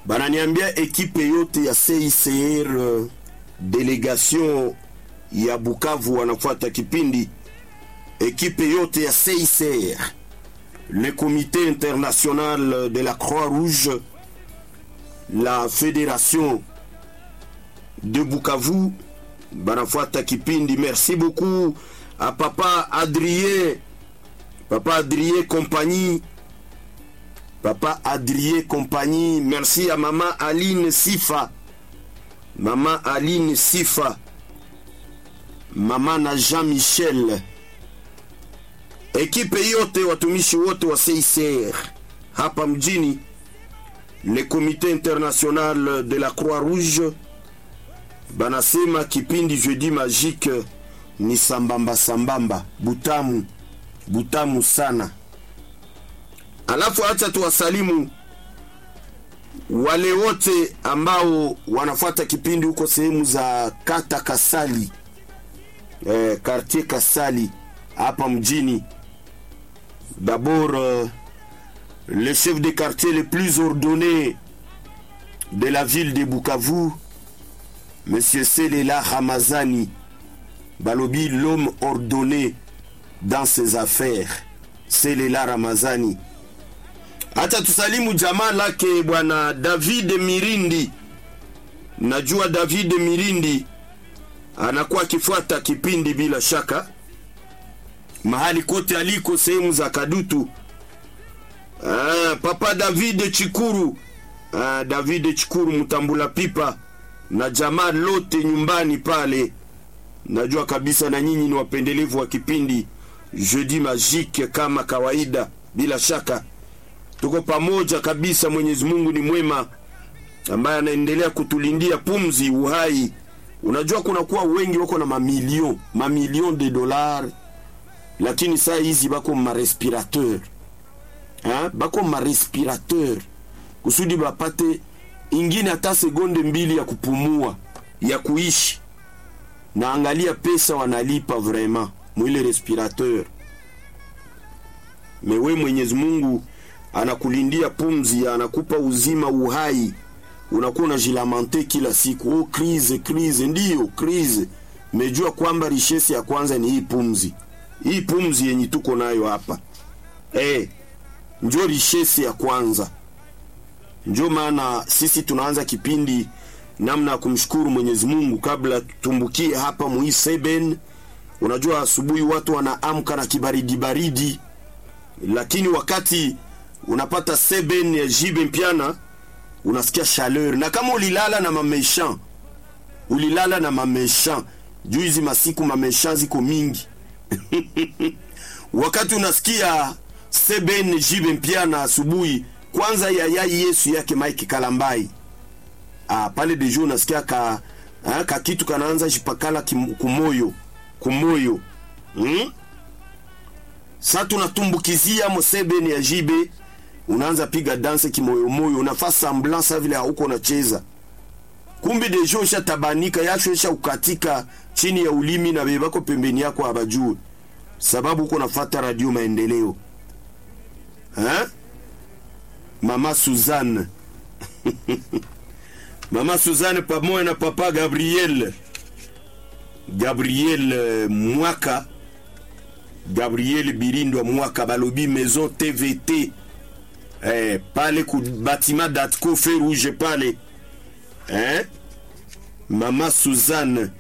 bananiambia ekipe yote ya CICR uh, delegation ya Bukavu wanafuata kipindi, ekipe yote ya CICR, le comité international de la Croix-Rouge, la fédération de Bukavu banafuata kipindi. Merci beaucoup à papa Adrien, papa Adrien compagnie, papa Adrien compagnie. Merci à maman Aline Sifa, maman Aline Sifa, maman na Jean Michel, ekipe yote, watumishi wote wa CICR hapa mjini, le comité international de la Croix-Rouge banasema kipindi jeudi magique ni sambamba sambamba, butamu butamu sana. Alafu acha tuwasalimu wale wote ambao wanafuata kipindi huko sehemu za kata Kasali, eh, quartier Kasali hapa mjini. D'abord euh, le chef de quartier le plus ordonné de la ville de Bukavu Monsieur Selela Ramazani Balobi, l'homme ordonné dans ses affaires. Selela Ramazani. Hata tusalimu jamaa lake bwana David Mirindi. Najua David Mirindi anakuwa akifuata kipindi bila shaka, mahali kote aliko, sehemu za Kadutu. Ah, papa David Chikuru. Ah, David Chikuru mtambula pipa na jamaa lote nyumbani pale. Najua kabisa na nyinyi ni wapendelevu wa kipindi Jeudi Magique kama kawaida. Bila shaka tuko pamoja kabisa. Mwenyezi Mungu ni mwema, ambaye anaendelea kutulindia pumzi, uhai. Unajua kunakuwa wengi wako na mamilion mamilion de dollars, lakini saa hizi bako marespirateur ha? bako marespirateur kusudi bapate ingine hata sekonde mbili ya kupumua ya kuishi. Na angalia pesa wanalipa vraiment mwile respirateur. Mewe Mwenyezi Mungu anakulindia pumzi, anakupa uzima, uhai, unakuwa unajilamante kila siku, oh, crise crise, ndiyo crise. Mejua kwamba richesse ya kwanza ni hii pumzi, hii pumzi yenye tuko nayo hapa eh, njo richesse ya kwanza. Ndio maana sisi tunaanza kipindi namna ya kumshukuru Mwenyezi Mungu kabla tutumbukie hapa mui seben. Unajua asubuhi watu wanaamka na kibaridi baridi, lakini wakati unapata seben ya jibe mpiana unasikia chaleur, na kama ulilala na mameshan, ulilala na mameshan juu hizi masiku mameshan ziko mingi wakati unasikia seben jibe mpiana asubuhi kwanza yayai Yesu yake Mike Kalambai ah, pale dejo unasikia ka, ah, ka kitu kanaanza jipakala kim, kumoyo kumoyo hmm? Sa tunatumbukizia mosebeni ya jibe, unaanza piga danse kimoyomoyo, unafaa samblant sa vile hauko unacheza, kumbi dejo ishatabanika yasho isha ukatika chini ya ulimi na bebako pembeni yako abajue, sababu uko nafata radio maendeleo ha? Mama Suzanne Mama Suzanne pamoja na papa Gabriel Gabriel uh, Mwaka Gabriel Birindwa Mwaka balobi maison TVT eh, pale ku batima datco fe rouge pale eh? Mama Suzanne